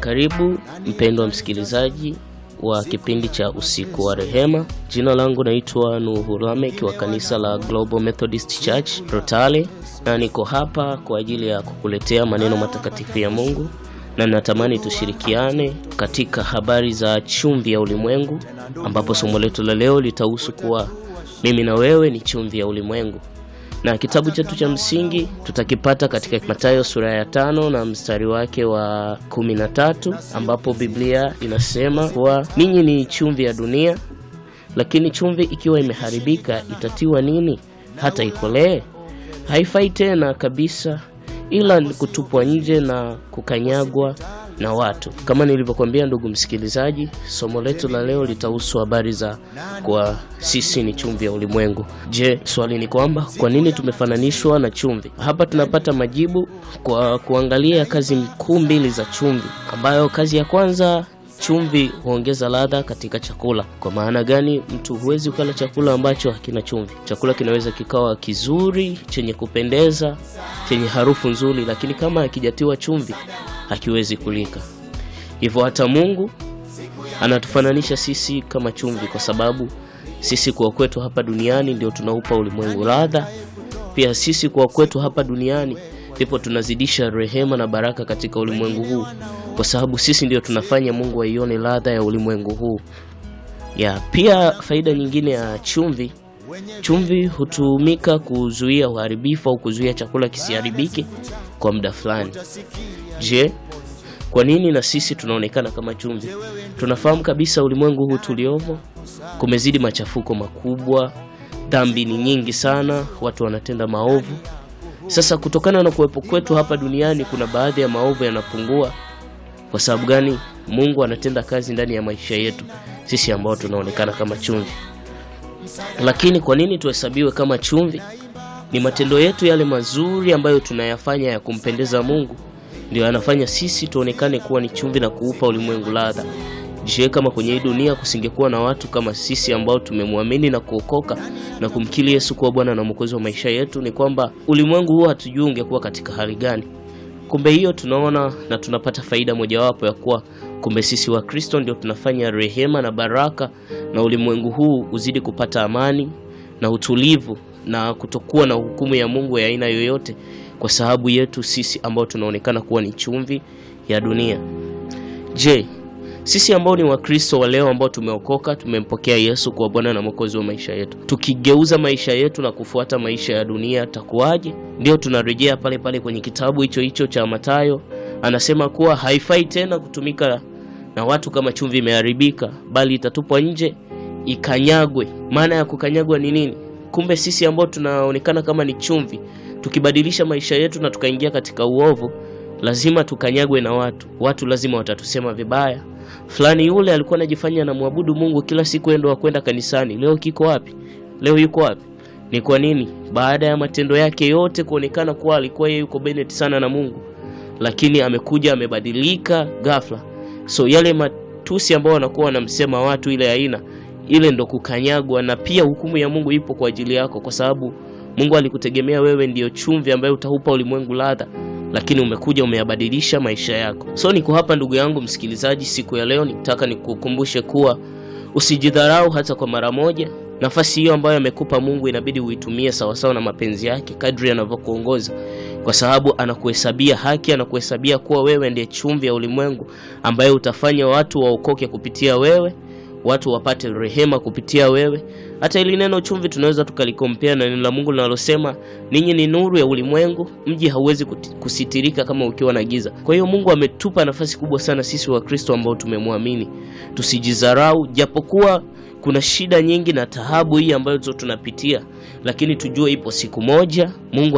Karibu mpendwa msikilizaji wa kipindi cha usiku wa rehema. Jina langu naitwa Nuhu Lamek wa kanisa la Global Methodist Church Rotale, na niko hapa kwa ajili ya kukuletea maneno matakatifu ya Mungu, na natamani tushirikiane katika habari za chumvi ya ulimwengu, ambapo somo letu la leo litahusu kuwa mimi na wewe ni chumvi ya ulimwengu na kitabu chetu cha msingi tutakipata katika Mathayo sura ya tano na mstari wake wa kumi na tatu ambapo Biblia inasema kuwa ninyi ni chumvi ya dunia, lakini chumvi ikiwa imeharibika itatiwa nini hata ikolee? Haifai tena kabisa, ila ni kutupwa nje na kukanyagwa na watu. Kama nilivyokuambia, ndugu msikilizaji, somo letu la leo litahusu habari za kwa sisi ni chumvi ya ulimwengu. Je, swali ni kwamba kwa nini tumefananishwa na chumvi? Hapa tunapata majibu kwa kuangalia kazi kuu mbili za chumvi, ambayo kazi ya kwanza chumvi huongeza ladha katika chakula. Kwa maana gani? Mtu huwezi ukala chakula ambacho hakina chumvi. Chakula kinaweza kikawa kizuri, chenye kupendeza, chenye harufu nzuri, lakini kama hakijatiwa chumvi hakiwezi kulika. Hivyo hata Mungu anatufananisha sisi kama chumvi, kwa sababu sisi kwa kwetu hapa duniani ndio tunaupa ulimwengu ladha. Pia sisi kwa kwetu hapa duniani ndipo tunazidisha rehema na baraka katika ulimwengu huu, kwa sababu sisi ndio tunafanya Mungu aione ladha ya ulimwengu huu. Ya pia faida nyingine ya chumvi, chumvi hutumika kuzuia uharibifu au kuzuia chakula kisiharibike kwa muda fulani. Je, kwa nini na sisi tunaonekana kama chumvi? Tunafahamu kabisa ulimwengu huu tuliomo kumezidi machafuko makubwa, dhambi ni nyingi sana, watu wanatenda maovu. Sasa kutokana na kuwepo kwetu hapa duniani, kuna baadhi ya maovu yanapungua. Kwa sababu gani? Mungu anatenda kazi ndani ya maisha yetu sisi ambao tunaonekana kama chumvi. Lakini kwa nini tuhesabiwe kama chumvi? Ni matendo yetu yale mazuri ambayo tunayafanya ya kumpendeza Mungu ndio yanafanya sisi tuonekane kuwa ni chumvi na kuupa ulimwengu ladha. Je, kama kwenye hii dunia kusingekuwa na watu kama sisi ambao tumemwamini na kuokoka na kumkiri Yesu kuwa Bwana na Mwokozi wa maisha yetu, ni kwamba ulimwengu huu hatujui ungekuwa katika hali gani. Kumbe hiyo tunaona na tunapata faida mojawapo ya kuwa kumbe sisi wa Kristo ndio tunafanya rehema na baraka, na ulimwengu huu uzidi kupata amani na utulivu na kutokuwa na hukumu ya Mungu ya aina yoyote kwa sababu yetu sisi ambao tunaonekana kuwa ni chumvi ya dunia. Je, sisi ambao ni Wakristo wa leo ambao tumeokoka, tumempokea Yesu kuwa Bwana na Mwokozi wa maisha yetu, tukigeuza maisha yetu na kufuata maisha ya dunia takuwaje? Ndio tunarejea pale pale kwenye kitabu hicho hicho cha Mathayo, anasema kuwa haifai tena kutumika na watu kama chumvi imeharibika, bali itatupwa nje ikanyagwe. Maana ya kukanyagwa ni nini? Kumbe sisi ambao tunaonekana kama ni chumvi tukibadilisha maisha yetu na tukaingia katika uovu, lazima tukanyagwe na watu. Watu lazima watatusema vibaya, fulani yule alikuwa anajifanya anamwabudu Mungu kila siku, endo kwenda kanisani, leo kiko wapi? Leo yuko wapi? Ni kwa nini? Baada ya matendo yake yote kuonekana kuwa alikuwa yeye yuko beneti sana na Mungu, lakini amekuja amebadilika ghafla. So yale matusi ambao wanakuwa wanamsema watu, ile aina ile ndo kukanyagwa, na pia hukumu ya Mungu ipo kwa ajili yako, kwa sababu Mungu alikutegemea wewe ndiyo chumvi ambayo utaupa ulimwengu ladha, lakini umekuja umeyabadilisha maisha yako. So niko hapa ndugu yangu msikilizaji, siku ya leo nitaka nikukumbushe kuwa usijidharau hata kwa mara moja. Nafasi hiyo ambayo amekupa Mungu inabidi uitumie sawasawa na mapenzi yake kadri anavyokuongoza, kwa sababu anakuhesabia haki, anakuhesabia kuwa wewe ndiye chumvi ya ulimwengu ambayo utafanya watu waokoke kupitia wewe watu wapate rehema kupitia wewe. Hata ili neno chumvi tunaweza tukalikompea na neno la Mungu linalosema ninyi ni nuru ya ulimwengu, mji hauwezi kusitirika kama ukiwa na giza. Kwa hiyo Mungu ametupa nafasi kubwa sana sisi wa Kristo ambao tumemwamini, tusijidharau, japokuwa kuna shida nyingi na taabu hii ambayo tunapitia, lakini tujue ipo siku moja Mungu